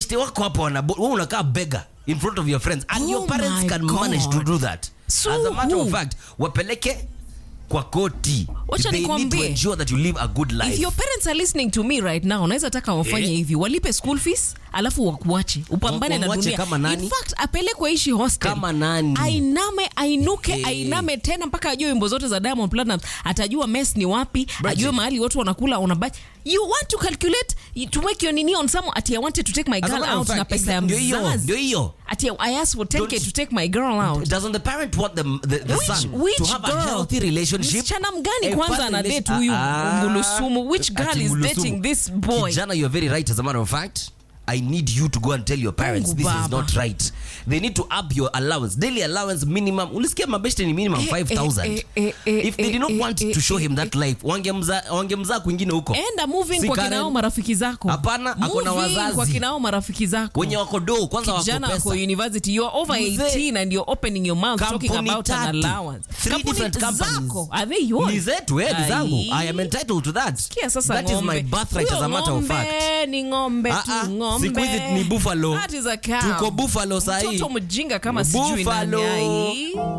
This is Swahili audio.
mabeshte wako hapo wanabo wewe unakaa beggar in front of your friends and Oh your parents my can God. manage to do that So as a matter who? of fact wapeleke kwa koti Wacha they need to nikwambie. ensure that you live a good life if your parents are listening to me right now unaweza taka wafanye Eh. hivi walipe school fees alafu wakuache upambane na Wamwache dunia kama nani? in fact apelekwe ishi hostel Kama nani? ainame ainuke Eh. ainame tena mpaka ajue wimbo zote za Diamond Platnumz atajua mess ni wapi Bridget. ajue mahali watu wanakula on a budget you want to calculate to make your nini on some ati I wanted to take my As a girl matter of out na fact, pesa ya ndio hiyo mzazi ndio hiyo ati I asked for 10k Don't- to take my girl out doesn't the parent want the, the, the Which- son which to have girl? a healthy relationship msichana mgani A kwanza fun ana relation- date huyu Ah, ngulusumu which girl ati is ngulusumu. dating this boy kijana you're very right as a matter of fact I need you to go and tell your parents Mungu this is baba. not right. They need to up your allowance. Daily allowance minimum. Ulisikia mabeshte ni minimum Eh, 5000. eh, eh, eh, If they did not eh, want eh, to show eh, him that life, wangemza wangemzaa kwingine huko. enda moving Si kwa Karen. kinao marafiki zako Hapana, ako na Moving wazazi. kwa kinao marafiki zako Wenye wako do kwanza wako kijana wako pesa. university you are over Mzee. 18 and you're opening your mouth talking Kampuni about an tatu. allowance Three Kampuni different companies. zako are they yours Ni zetu, eh, ni zangu. Ai. I am entitled to that. Sikia sasa That is ng'ombe. my birthright Huyo as a matter of ng'ombe fact. ni ng'ombe Ah, tu ah, ng'ombe siku hizi ni buffalo. That is a cow. Tuko buffalo sahi. mtoto mjinga kama sijui nani Buffalo. ai